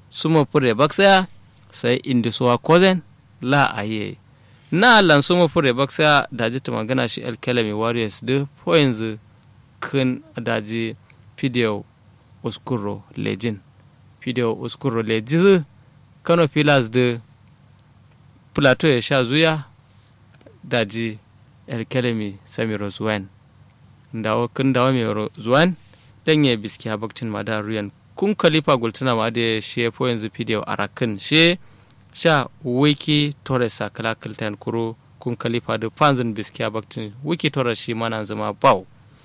sumo pure baksa sai indi suwa kozen la aye na lan sumo pure baksa daji ta magana shi alkalami warriors da po yanzu kun daji video uskuro lejin video uskuro lejin kano pillars da plateau ya sha zuya daji alkalami samiro zuwan dawo kun dawo mai zuwan dan ya biski habakcin ma da ruyan kun kalifa gultuna ma da she po yanzu video arakin she sha wiki torres sakala kiltan kuro kun kalifa da fanzin biski habakcin wiki torres shi mana zama bau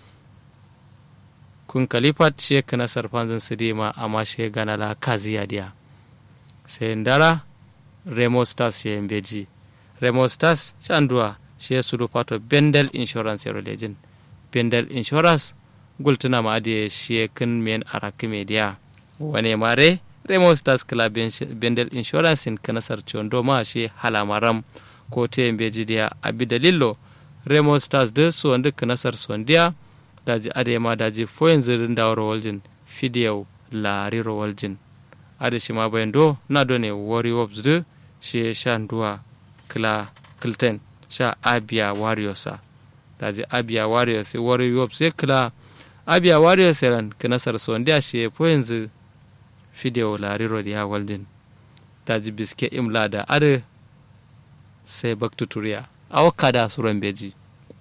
kun kalifa she kana sarfanzin su ma amma she gana la kaziya dia sai ndara remo stars she mbeji remo stars shanduwa she sulu pato bendel insurance religion bendel insurance gultuna ma da shi kan men araki media wane mare remo stars club bendel insurance in kanasar chondo ma shi halamaram ko te beji dia abi dalillo remo stars da su wanda kanasar sondiya daji adema daji foyin zirin da waljin fidiyau la riro waljin ade shi ma bayan do na do ne wari wops da shi shan duwa kila kilten sha abia warriorsa daji abia warriors wari wops sai kila abia warriors ran kanasar sondiya shi po yanzu fidiyau la riro ya waljin daji biske imla da ade sai baktuturiya awaka da suran beji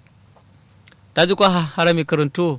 daji kwa harami karanto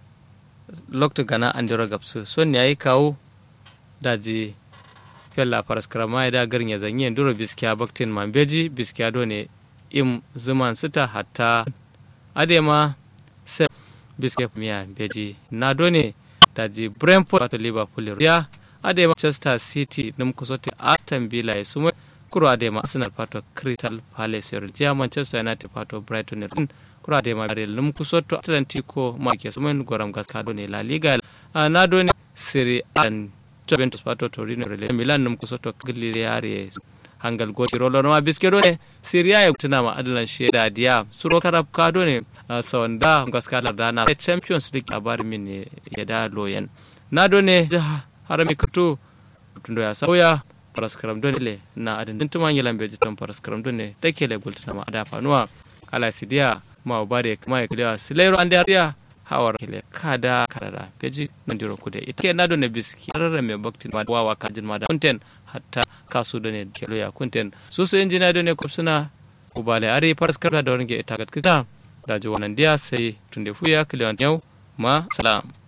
lokta gana an dira gabsu son ya yi kawo daji fella paraskrama da garin ya zanyi duro biskiya baktin man beji biskiya do ne im zuman sita hatta adema sai biskiya miya beji na do ne daji brentford wato liverpool ya adema manchester city nim kusote aston villa ya sumo kuro adema arsenal pato crystal palace ya manchester united pato brighton kura da ma real num kusoto atlantico ma ke sumen goram gaskado ne la liga na do ne serie a juventus pato torino real milan num kusoto cagliari hangal goti rolo ma biskero ne serie a tuna ma adalan sheda dia suro karab kado ne sawanda gaskala da na champions league labarin min ne ya da loyan na do ne harami kato tundo ya sauya paraskaram dole na adin tuma ngilan beji tan paraskaram dole take le gultuna ma ada fanuwa ala sidia ma bare ma ya kalewa silairo an dariya hawar kile kada karara peji nan diro kude ita ke nado ne biski karara me bakti ma wawa kajin ma da kunten hatta kasu da ne kelo ya kunten su su injina da ne kupsuna ubale ari paraskara da wani ita gatkita da ji wannan dia sai tunde fuya kilewan yau ma salam